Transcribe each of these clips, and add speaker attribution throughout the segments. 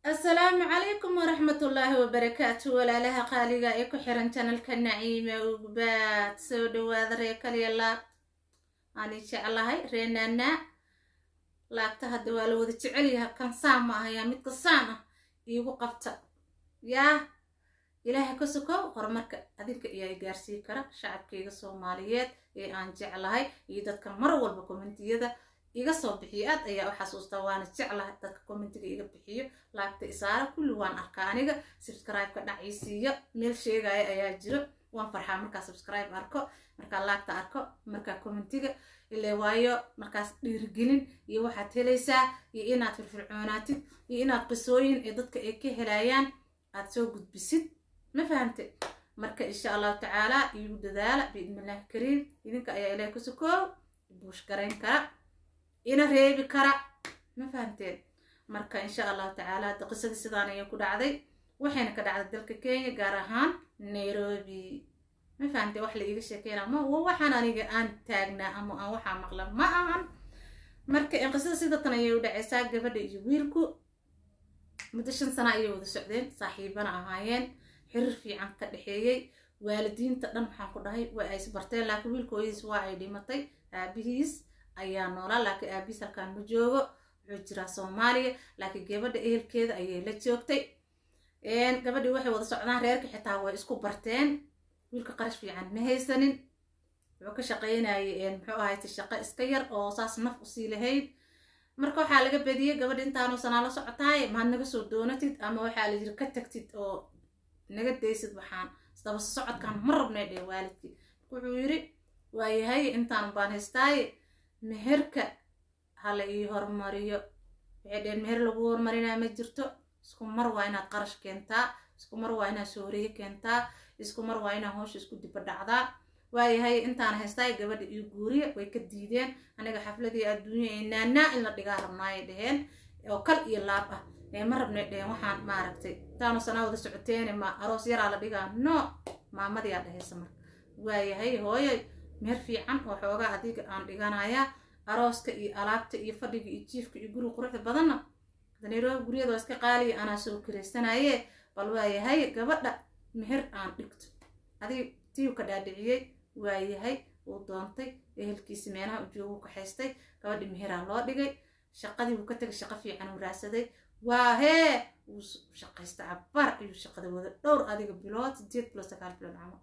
Speaker 1: asalaamu calaykum waraxmatullaahi wabarakaatu walaalaha qaaliga ee ku xiran janalka naciime ugbaad soo dhawaada ree kaliya laab ani jeclahay ree naanaa laabta hadda waa la wada jecelyaha kan saan ma ahayaa midka saan ah iigu qabta yaa ilaaha ka sokow horumarka adinka ayaa gaarsii kara shacabkayga soomaaliyeed ee aan jeclahay iyo dadka mar walba kommentiyada iga soo bixiyo aad ayaa u xasuustaa waana jeclahay dadka commentiga iga bixiyo laagta isaara kulli waan arkaa aniga subscribe-ka dhacaysiiyo meel sheegaya ayaa jiro waan farxaa markaa subscribe arko markaa laagta arko markaa commentiga ile waayo markaas dhiirigelin iyo waxaad helaysaa iyo inaad firfircoonaatid iyo inaad qisooyin ee dadka ay ka helayaan aad soo gudbisid ma fahamte marka insha allahu tacaala iigu dadaala biidnillahi kariim idinka ayaa ilaah ku sukoow buush garayn kara ina reebi kara ma fahamteen marka insha allahu tacaala hadda qisadii sidaan ayaa ku dhacday waxayna ka dhacday dalka kenya gaar ahaan nairobi ma fahamtee wax la iiga sheekeyna ma waxaan aniga aan taagnaa ama aan waxaa maqla ma ahan marka qisada sidatan ayay u dhacaysaa gabadha iyo wiilku muddo shan sana ayay wada socdeen saaxiibana ahaayeen xiriir fiican ka dhexeeyey waalidiinta dhan waxaan ku dhahay waa ay isbarteen laakiin wiilka hooyadiis waa ay dhimatay aabihiis ayaa noolaa laakiin aabihiis halkaan ma joogo wuxuu jiraa soomaaliya laakiin gabadha ehelkeeda ayay la joogtay gabadhii waxay wada socdaan reerka xitaa way isku barteen wiilka qarash fiican ma haysanin wuxuu ka shaqaynayay muxuu ahayta shaqo iska yar oo saas naf usii lahayd marka waxaa laga badiyey gabadha intaanu sanaa la socotaay maad naga soo doonatid ama waxaa la yiri ka tagtid oo naga daysid waxaan isdaba socodkan ma rabnay dhee waalidkii wuxuu yiri waayahay intaan baan haystaaye meherka hala ii hormariyo waxay dheen meher lagu hormarinaa ma jirto isku mar waa inaad qarash keentaa isku mar waa inaad sooriye keentaa isku mar waa inaad hoosha isku diba dhacdaa waayahay intaan haystaay gabadha iyo guuriya way ka diideen aniga xafladii adduunya ee naanaa in la dhigaa rabnaayay dheheen oo kal iyo laab ah ee ma rabnay dheheen waxaan maaragtay intaanu sanaa wada socoteene ma aroos yaraa la dhigaa no maamadiyaa dhehaysa marka waayahay hooyoy meher fiican oo xoogaa adiga aan dhiganayaa arooska iyo alaabta iyo fadhiga iyo jiifka iyo guriga quruxda badanna nairobi guryada waa iska qaaliya anaa soo kiraysanaye bal waayahay gabadha meher aan dhigto adig tiiu ka dhaadhiciyey waayahay uu doontay ehelkiisi meelaha ujoogu kaxaystay gabadhi meheraa loo dhigay shaqadii wuu ka tegay shaqo fiican uu raadsaday waa hee wuu shaqaysta cabaar ayuu shaqada wada dhowr adiga bilood sideed bilood sagaal bilood camal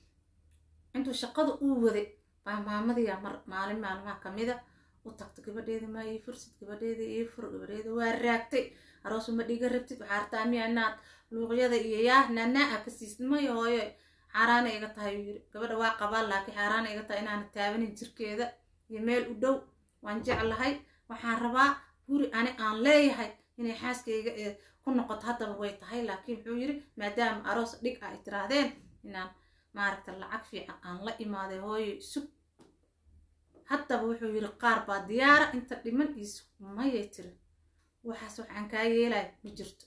Speaker 1: intuu shaqada uu waday baa maamadiyaa mar maalin maalmaha kamida u tagto gabadheeda maa ii fursid gabadheeda ii fur gabadheeda waa raagtay aroos uma dhiga rabtid waxaa artaa miya inaad luuqyada iyo yaa naanaa a ka siisid maya hooyo xaaraana iga tahay uu yiri gabadha waa qabaan laakiin xaaraana iga tahay inaana taabanin jirkeeda iyo meel u dhow waan jeclahay waxaan rabaa guri ani aan leeyahay inay xaaskayga ee ku noqoto haddaba way tahay laakiin wuxuu yiri maadaama aroos dhig ah ay tiraahdeen inaan maaragta lacag fiican aan la imaaday hooyo sug haddaba wuxuu yiri qaar baa diyaara inta dhiman iisu mayay tiri waxaas waxaan kaa yeelay ma jirto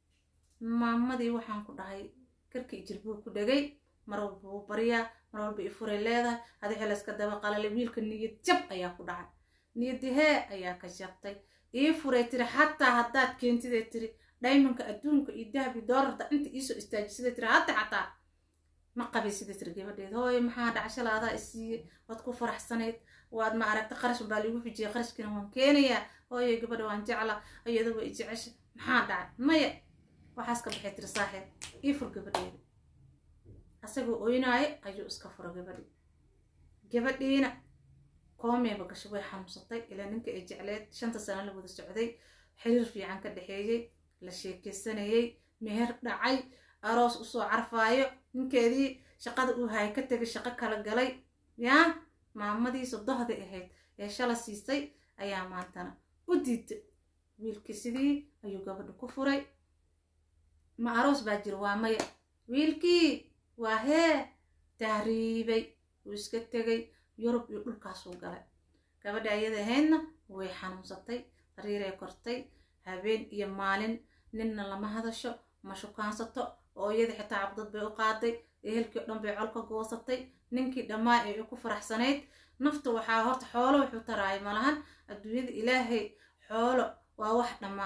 Speaker 1: maamadii waxaan ku dhahay karkii jirbuu ku dhegay mar walba wuu baryaa mar walba i furay leedahay adi xelayska daba qalalay wiilka niyad jab ayaa ku dhacay niyaddi hee ayaa ka jabtay ii furay tiri xataa haddaad keentidee tiri dhaymanka adduunka iyo dahabi doolarta inta iisoo istaajisida tiri hadda xataa ma qabay sida tiri gabadheed hooyo maxaa dhacashala adaa isiiyey waad ku faraxsanayd waad ma aragta qarash baa liigu xujiyay qarashkiina waan keenayaa hooyo gabadha waan jecla iyada way jecesha maxaa dhacay maya waxaas ka baxay tiri saaxeeb ii fur gabadheeda asagoo oynaayo ayuu iska furo gabadhii gabadhiina koomeeba gasho way xanuunsatay ilaa ninka ay jecleed shanta sano la wada socday xiriir fiican ka dhexeeyey la sheekeysanayey meher dhacay aroos usoo carfaayo ninkeedii shaqada uu hayay ka tegay shaqo kala galay yaa maamadii sodohda ahayd ee shala siisay ayaa maantana u diiday wiilkii sidii ayuu gabadha ku furay ma aroos baa jira waa maya wiilkii waa hee tahriibay wuu iska tegay yurub iyo dhulkaasuu galay gabadha ayada ahaydna way xanuunsatay sariiray kortay habeen iyo maalin ninna lama hadasho ma shukaansato oo iyada xitaa cabdad bay u qaaday ehelkii o dhan bay col ka goosatay ninkii dhammaa ee ku faraxsanayd nafta waxaa horta xoolo wuxuu taraaya malahan adduunyada ilaahay xoolo waa wax dhammaad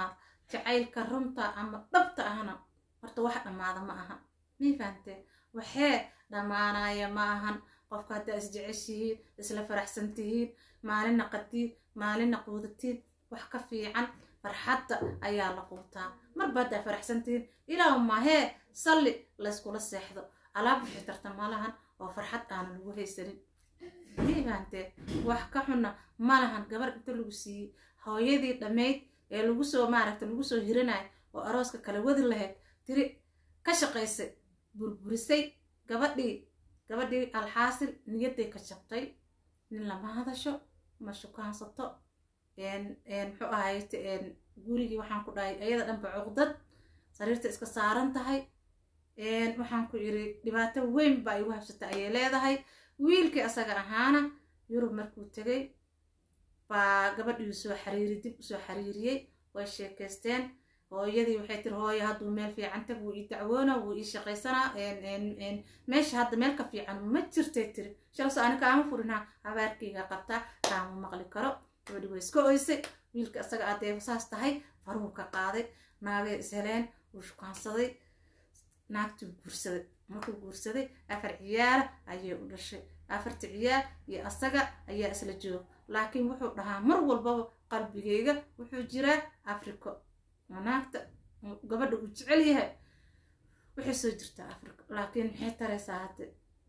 Speaker 1: jacaylka runta ama dhabta ahna horta wax dhammaada ma aha may fahamtee waxee dhammaanaya ma ahan qofka haddaa isjeceshihiin isla faraxsan tihiin maalina qadiid maalina quudatiin wax ka fiican farxadda ayaa la quutaa marba haddaa faraxsan tihiin ilaa mahee salli layskula seexdo alaab wixii tarta malahan oo farxad aana lagu haysanin may fahamtee wax ka xunna malahan gabar inta lagu siiyey hooyadii dhammayd ee lagu soo maaragta lagu soo hiranayo oo arooska kala wadi lahayd tiri ka shaqaysay burburisay gabadhii gabadhii alxaasil niyadday ka jabtay nin lama hadasho ma shukaansato muxuu ahayt gurigii waxaan ku dhahay ayada dhanba cuqdad sariirta iska saaran tahay waxaan ku yidhi dhibaato weyn baa igu habsata ayay leedahay wiilkii asaga ahaana yurub markuu tegay baa gabadhii soo xariiri dib usoo xariiriyey way sheekaysteen hooyadii waxay tiri hooyo hadduu meel fiican tag wuu ii dacwoona wuu ii shaqaysanaa meesha hadda meel ka fiican ma jirtay tiri shalso ani kaama furinaa habaarkayga qabtaa kaama maqli karo gabadhi way iska oysay wiilka asaga adeeba saas tahay faruu ka qaaday naagay isheleen wuu shukaansaday naagtuu guursaday markuu guursaday afar ciyaala ayay u dhashay afarta ciyaal iyo asaga ayaa isla jooga laakiin wuxuu dhahaa mar walbaba qalbigayga wuxuu jiraa africo naagta gabadha uu jecel yahay waxay soo jirtaa africa laakiin maxay taraysaa hadde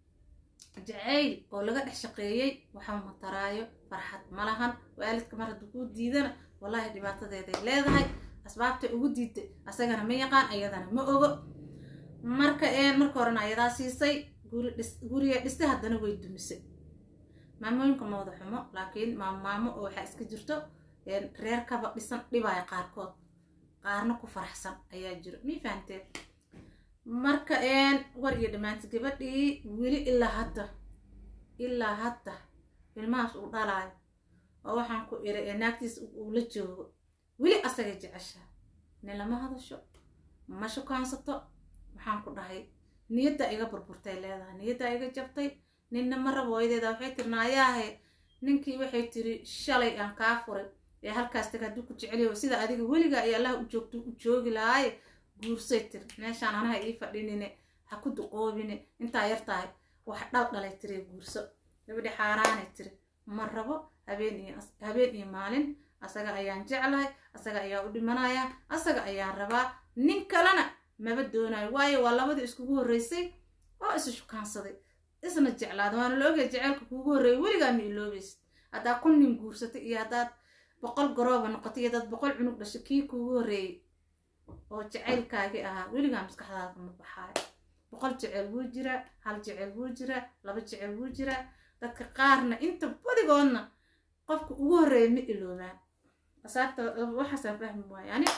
Speaker 1: jacayl oo laga dhex shaqeeyey waxaa mataraayo farxad malahan waalidka mar hadduu kuu diidana wallaahi dhibaatadeeday leedahay asbaabtay ugu diiday asagana ma yaqaan ayadana ma ogo marka marka horena ayadaa siisay guri dhis guriga dhistay haddana way dumisay maamooyinka mawda xumo laakiin maamaamo oo waxaa iska jirto reerkaba dhisan dhibaya qaarkood qaarna ku faraxsan ayaa jiro mii fahamteen marka war iyo dhammaanta gabadhii weli ilaa hadda ilaa hadda ilmahaas uu dhalaayo oo waxaan ku iri ee naagtiisa uu la joogo weli asagay jeceshaa nin lama hadasho ma shukaansato waxaan ku dhahay niyaddaa iga burburtay leedahay niyaddaa iga jabtay ninna ma rabo hooyadeeda waxay tiri naayaahe ninkii waxay tiri shalay aan kaa furay ee halkaas tag hadduu ku jeceliyo sida adiga weligaa iyo allah u joogto u joogi lahaaye guursay tiri meeshaan anaha ii fadhinine ha ku duqoobine intaa yar tahay wax dhal dhalay tiri guurso gabadhi xaaraanay tiri ma rabo habeen iyo habeen iyo maalin asaga ayaan jeclahay asaga ayaa u dhimanayaa asaga ayaan rabaa nin kalena maba doonayo waayo waa labadii iskugu horreysay oo isu shukaansaday isna jeclaada waana la ogaya jaceylka kuugu horreeyay weligaa ma iloobaysid haddaa kun nin guursatay iyo haddaad boqol garooba noqotay iyo dad boqol cunug dhashay kii kuugu horreeyey oo jacaylkaagii ahaa weligaa maskaxdaada ma baxaayo boqol jeceyl wuu jiraa hal jeceyl wuu jiraa laba jeceyl wuu jiraa dadka qaarna inta badigoodna qofka ugu horreeya ma iloobaan asaabta waxaasaan fahmi waayo ani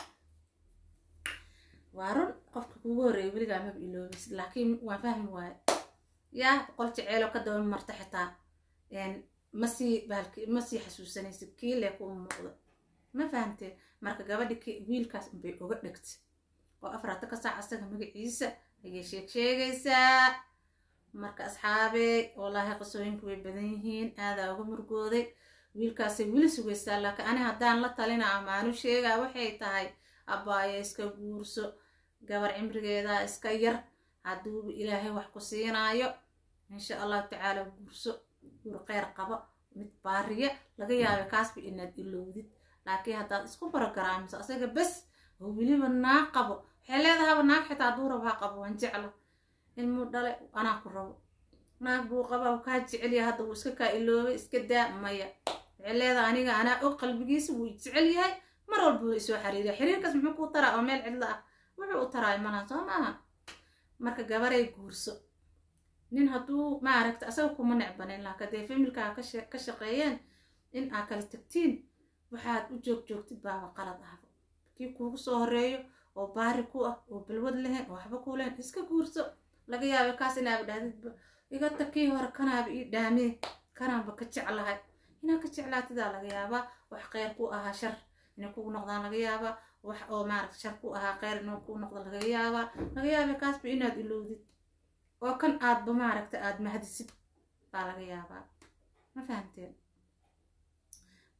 Speaker 1: waa run qofka kuugu horreeya weligaa maba iloobaysid laakiin waan fahmi waayo yaa boqol jeceyloo ka daba marta xitaa masii baalki masii xasuusanaysid kii lee kuu muuqda ma fahamteen marka gabadhi k wiilkaas unbay uga dhegtay oo afraata ka saac asaga magaciisa ayay sheeg sheegaysaa marka asxaabey wallaahi qasooyinku way badan yihiin aadaa uga murgooday wiilkaasay weli sugaysaa laakiin ani haddaan la talina amaanu sheegaa waxay tahay abbaaya iska guurso gabar cimrigeedaa iska yar hadduuba ilaahay wax ku siinaayo insha allahu tacaala guurso guur kheyr qabo mid baariya laga yaabay kaasba inaad ilowdid laakiin haddaad isku barogaraamiso asaga bes oo weliba naag qabo waxay leedahaba naag xitaa hadduu rabo ha qabo waan jecla ilmuu dhale anaa ku rabo naag buu qabaa kaa jecelyaha hadda wuu iska kaa iloobay iska daa maya waxay leedahay aniga anaa og qalbigiisa wuu jecel yahay mar walba wuu isoo xiriiriya xiriirkaas muxuu kuu taraa oo meel cidlo ah wuxuu u taraay malaha soo maaha marka gabaray guurso nin hadduu maaragta asaga kuma necbanin laakiin dee familkaa ka shaqeeyeen in aa kala tagtiin waxaad u joog joogtid baaba qalad ahba kii kuugu soo horeeyo oo baari ku ah oo balwad lehen oo waxba ku lehen iska guurso laga yaaba kaas inaaba dhahdidba iga tag kii hore kanaaba ii dhaamee kanaanba ka jeclahay inaa ka jeclaatidaa laga yaabaa wax kheyr ku ahaa shar inay kugu noqdaan laga yaabaa wax oo maaragta shar ku ahaa kheyr inuu ku noqdo laga yaabaa laga yaaba kaasba inaad ilowdid oo kan aadba maaragta aad mahdisid baa laga yaabaa ma fahamteen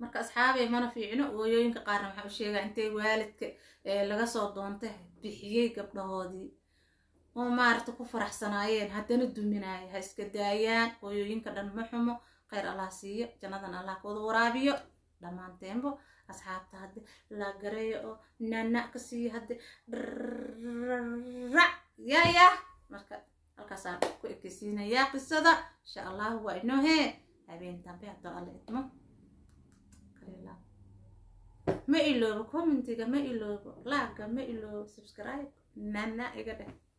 Speaker 1: marka asxaabay mana fiicno hooyooyinka qaarna waxaa u sheegaa intay waalidka laga soo doontay bixiyey gabdhahoodii oo maaragta ku faraxsanaayeen haddana duminaaya ha iska daayaan hooyooyinka dhan ma xumo kheyr allah siiyo jannadan allah kawada waraabiyo dhammaanteenbo asxaabta hadde la gareeyo oo nana ka siiyo hadde rac yaa yaa marka halkaasaan ku ekeysiinayaa qisada insha allahu waa inoo hee habeen dambe haddoo alla idmo ma iloobo commentiga ma iloobo laaga ma iloobo subscribe nana iga dheh